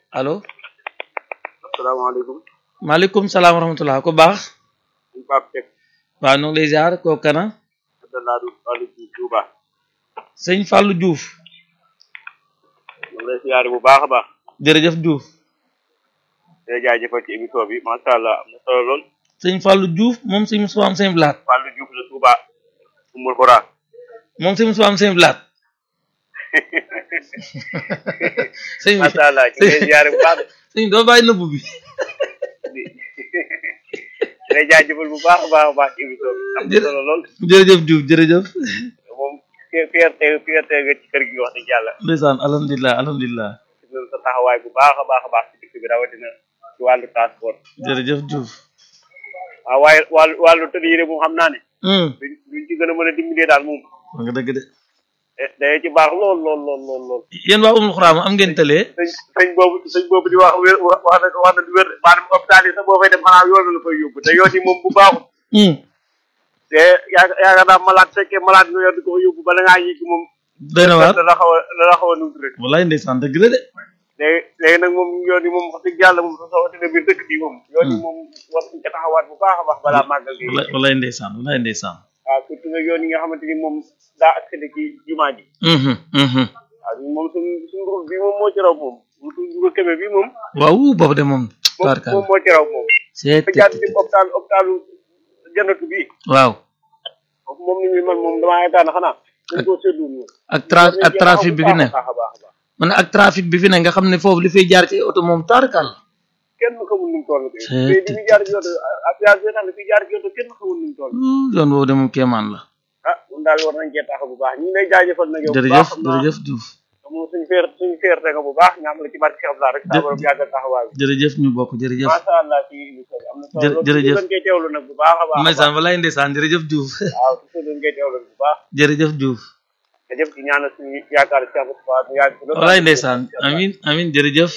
allo asalaamaaleykum maaleykum salaam wa rahmatullah ko baax suñ Pape Seck waaw nu ngi lay ziar koo kana Abdallah du Fallou ci Touba sëñ Fallou Diouf ñu ngi lay siyaare bu baax a baax jërëjëf Diouf day jaajëfal ci émission bi macha allah am na solo lool sëñ Fallou Diouf moom sëñ Moussa am sëñ Blaat Fallou Diouf la Touba Umul Xura moom sëñ Moussa am sëñ Blaat sëñ bi macha allah ñu ngi lay siyaare bu baax sëñ doo bàyyi nëbb bi di day jaajëfal bu baax a baax a baax ci émission bi am na solo lool jërëjëf Diouf jërëjëf moom fierté fierté nga ci kër gi wax dëgg yàlla ndeysaan alhamdulilah alhamdulilah gis nañ sa taxawaay bu baax a baax a baax ci dëkk bi rawatina ci wàllu transport jërëjëf Diouf waaw waaye wàllu wàllu tëdd yi de moom xam naa ne hum duñ duñ ci gën a mën a dimbalee daal moom wax nga dëgg de day ci baax lool lool lool lool lool yéen waa umul xuraama am ngeen tëlee sëñ sëñ boobu sëñ boobu di wax wér wax wax na wax na du wér maanaam hôpital yi sax boo fay dem xanaa yoon la fay yóbbu te yoon yi moom bu baaxul hum te yaa yaakaar naa malade fekkee malade nga yor di ko fa yóbbu bala ngaa yëg moom doy na waar la la xaw a la la xaw a numtu rek wallaay ndeysaan dëgg la de léegi léegi nag moom yoon yi moom wax dëgg yàlla moom sa sawatina biir dëkk bi moom yoon yi moom war nañ ca taxawaat bu baax a baax balaa màggal gi wallaay wallaay ndeysaan wallaay ndeysaan waaw surtout nag yoon yi nga xamante ni moom daa accédé ci jumaa ji mhm mhm waaw moom suñ suñ route bi moom moo ci raw moom route bu kebe bi moom waaw boobu de moom moom tubaarkalla moom moo ci raw moom c'est fa jaar ci hôpital hôpitalu jannatu bi waaw foofu moom ni muy man moom damaa yaakaar ne xanaa dañ koo séddu moom ak tra ak trafic bi fi ne baax a baax a baax man ak trafic bi fi ne nga xam ne foofu li fay jaar ci oto moom tubaarkalla kenn xamul nu mu toll C'est- tey di fi jaar ci oto ak jaar bi tax fi jaar ci oto kenn xamul nu mu toll yoon boobu de moom kéemaan la ah moom daal war nañ cee taxaw bu baax ñu ngi lay jaajëfal nag yow bu jërëjëf baax xam naa jërëjëf Diouf moom suñu feer suñu feerte nga bu baax ñaam la ci barke Cheikh Abdoulaye rek saa borom yàggal taxawaay bi jërëjëf ñu bokk jërëjëf macha allah ci émission bi am na solo Jërë- loolu jërëjëf. dañ koy teewlu nag bu baax a baax a ndeysaan baax wallaay ndeysaan jërëjëf Diouf waaw toujours dañ koy teewlu bu baax jërëjëf Diouf te jëf ci ñaanal suñu yaakaar Cheikh Moustapha mu yàgg fi loolu. wallaay ndeysaan amin amin jërëjëf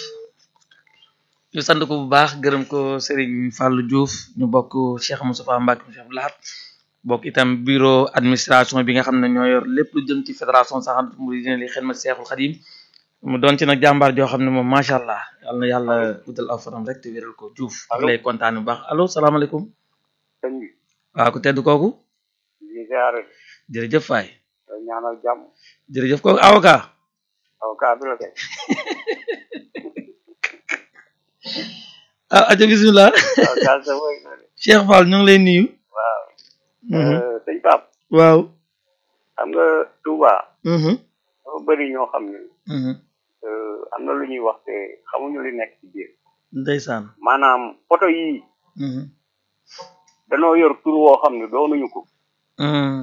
ñu sant ko bu baax gërëm ko Serigne Fallou Diouf ñu bokk Cheikh Moustapha Mbacke Cheikh Abdou Lahad bokk itam bureau administration bi nga xam ne ñoo yor lépp lu jëm ci fédération saxant muridina li xidmat Cheikhul Khadim mu doon ci nag jàmbaar joo xam ne moom macha allah yal na yàlla guddal aw fanam rek te wéral ko Diouf ak Allo. lay kontaan bu baax allo salaamaaleykum sëñ bi waaw ku tedd kooku ñu ziare jërëjëf Faye ñaanal jàmm jërëjëf kooku avocat avocat bi la kay ah aja bismillah avocat sa mooy Cheikh Fall ñu ngi lay nuyu waaw Mhm. sëñ Pape waaw xam nga Touba Mhm. dafa bëri ñoo xam ne Mhm. euh, am na lu ñuy wax te xamuñu li nekk ci biir ndeysaan maanaam oto yi Mhm. danoo yor tur woo xam ne doonuñu ko Mhm.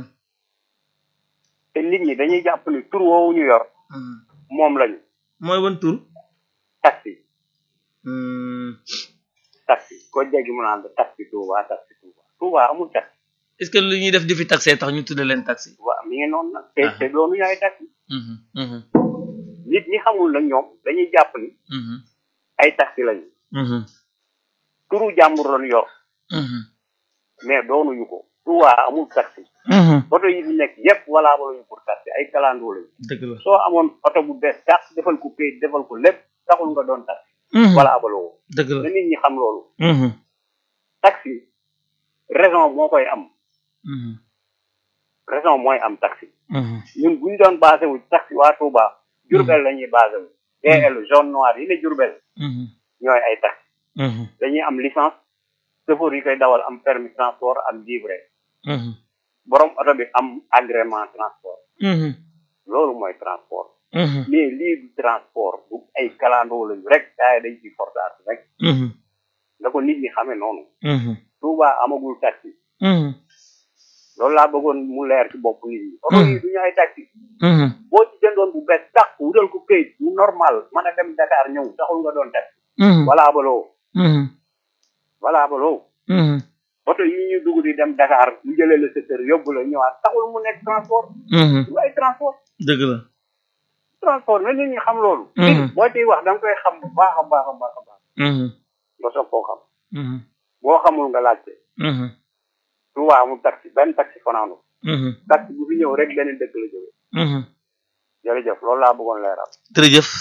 te nit ñi dañuy jàpp ni tur woowu ñu yor Mhm. moom lañu mooy wan tur taxi Mhm. taxi ko jéggi mu naan la taxi Touba taxi Touba Touba amul taxi est-ce que lu ñuy def di fi taxé tax ñu tudde leen taxi waaw mi ngi noonu nag te Ah. te doonuñu ay taxi Mhm. Mhm. nit ñi xamul nag ñoom dañuy jàpp ni Mhm. ay taxi lañu Mhm. turu jàmbur lañu yor Mhm. mais doonuñu ko Touba amul taxi Mhm. oto yi fi nekk yépp walaa lañu pour taxi ay kalandoo lañu dëgg la soo amoon oto bu bees tax defal ko kayit defal ko lépp taxul nga doon taxi Mhm. walaa baloo dëgg la na nit ñi xam loolu Mhm. taxi raison moo koy am Mhm. raison mooy am taxi Mhm. ñun bu ñu doon basé wu taxi waa Touba Jurbel la ñuy basé wu DL jaune noir yi ne Jurbel Mhm. ñooy ay taxi Mhm. dañuy am licence chauffeur yi koy dawal am permis transport am livret Mhm. borom oto bi am agrément transport Mhm. loolu mooy transport Mhm. mais lii du transport bu ay kalandoo lañu rek daay dañ ci fortaat rek Mhm. da ko nit ñi xamee noonu Mhm. Touba amagul taxi Mhm. loolu laa bëggoon mu leer ci bopp nit ñi oto yi du ñu ay taxi Mhm. boo ci jëndoon bu bees tax wutal ko këyit mu normal mën a dem Dakar ñëw taxul nga doon taxi Mhm. walaa baloo Mhm. walaa baloo Mhm. oto yi ñu dugg di dem Dakar mu jëlee la sa kër yóbbu la ñëwaat taxul mu nekk transport Mhm. du ay transport dëgg la transport na nit ñi xam loolu Mhm. nit boo ciy wax da nga koy xam bu baax a baax a baax a baax Mhm. nga soog koo xam Mhm. boo xamul nga laajte Mhm. Touba amul taxi benn taxi fanaanu Mhm. taxi bu fi ñëw rek beneen dëkk la jógee Mhm. jërëjëf loolu laa bëggoon leeral jërëjëf